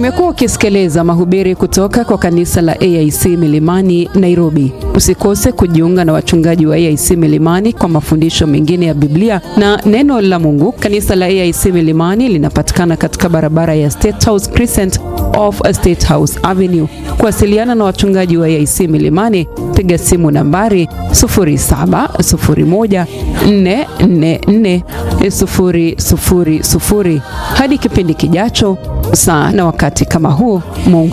Umekuwa ukisikiliza mahubiri kutoka kwa kanisa la AIC Milimani Nairobi. Usikose kujiunga na wachungaji wa AIC Milimani kwa mafundisho mengine ya Biblia na neno la Mungu. Kanisa la AIC Milimani linapatikana katika barabara ya State House Crescent off State House Avenue. Kuwasiliana na wachungaji wa AIC Milimani, piga simu nambari 0701444000. Hadi kipindi kijacho, saa na wakati kama huu, Mungu